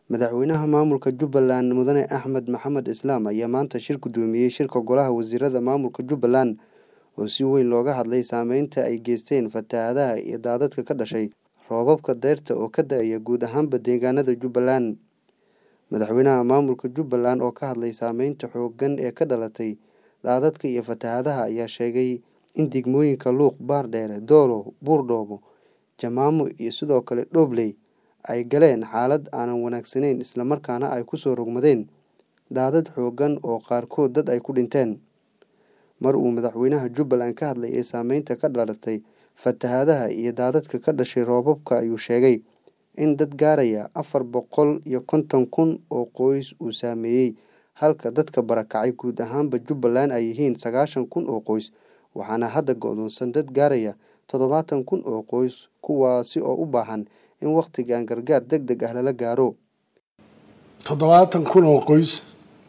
Madaxweynaha maamulka Jubbaland Mudane Axmed Maxamed Islaam ayaa maanta shir gudoomiyay shirka Golaha Wasiirada Maamulka Jubbaland oo si weyn looga hadlay saameynta ay geysteen fatahaadaha iyo daadadka ka dhashay roobabka dayrta oo ka da'aya guud ahaanba deegaanada Jubbaland. Madaxweynaha maamulka Jubbaland oo ka hadlay saameynta xooggan ee ka dhalatay daadadka iyo fatahaadaha ayaa sheegay in degmooyinka Luuq, Baardheere, Doolow, Buurdhoobo, Jamaamo iyo sidoo kale Dhobley ay galeen xaalad aanan wanaagsanayn isla markaana ay ku soo rogmadeen daadad xooggan oo qaarkood dad ay ku dhinteen. Mar uu madaxweynaha Jubbaland ka hadlayay saameynta ka dhalatay fatahaadaha iyo daadadka ka dhashay roobabka ayuu sheegay in dad gaaraya afar boqol iyo konton kun oo qoys uu saameeyay halka dadka barakacay guud ahaanba Jubbaland ay yihiin sagaashan kun oo qoys waxaana hadda go'doonsan dad gaaraya toddobaatan kun oo qoys kuwaasi oo u baahan in waqtigan gargaar degdeg ah lala gaaro. toddobaatan kun oo qoys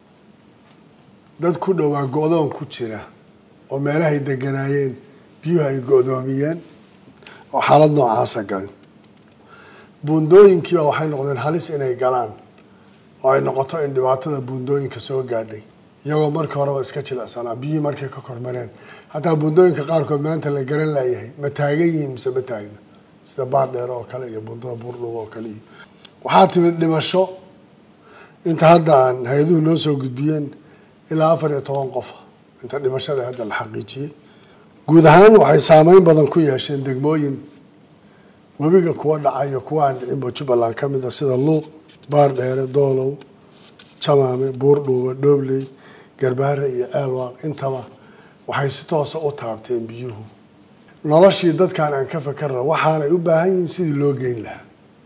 dad ku dhowaa go'doon ku jira oo meelahay deganaayeen biyuhu ay go'doomiyeen oo xaalad noocaasa galay buundooyinkiiba waxay noqdeen halis inay galaan oo ay noqoto in dhibaatada buundooyinka soo gaadhay iyagoo markii horeba iska jilicsanaa biyihii markay ka kormareen hataa buundooyinka qaarkood maanta la garan laayahay ma taagan yihiin mise ma taagna sida baardheer oo kale iyo buundada buurdhub oo kale iyo waxaa timid dhimasho inta hadda aan hay-aduhu noo soo gudbiyeen ilaa afar iyo toban qof inta dhimashada hadda la xaqiijiyey guud ahaan waxay saameyn badan ku yeesheen degmooyin webiga kuwa dhacayo kuwa aan dhicinba jubbaland ka mid a sida luuq baardheere doolow jamaame buurdhuuba dhoobley garbaare iyo ceelwaaq intaba waxay si toosa u taabteen biyuhu noloshii dadkan aan ka fakarna waxaanay u baahan yihiin sidii loo geyn lahaa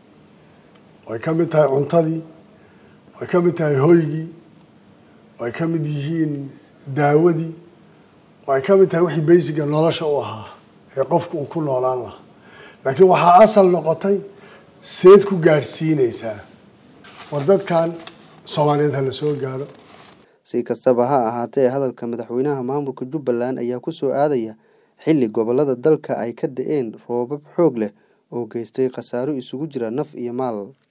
way ka mid tahay cuntadii way ka mid tahay hoygii way ka mid yihiin daawadii way ka mid tahay wixii baysiga nolosha u ahaa ee qofku uu ku noolaan lahaa laakiin waxaa asal noqotay seed ku gaadhsiinaysaa war dadkan soomaaliyeed ha la soo gaaro si kastaba ha ahaatee hadalka madaxweynaha maamulka Jubbaland ayaa ku soo aadaya xilli gobollada dalka ay ka da'een roobab xoog leh oo geystay khasaaro isugu jira naf iyo maal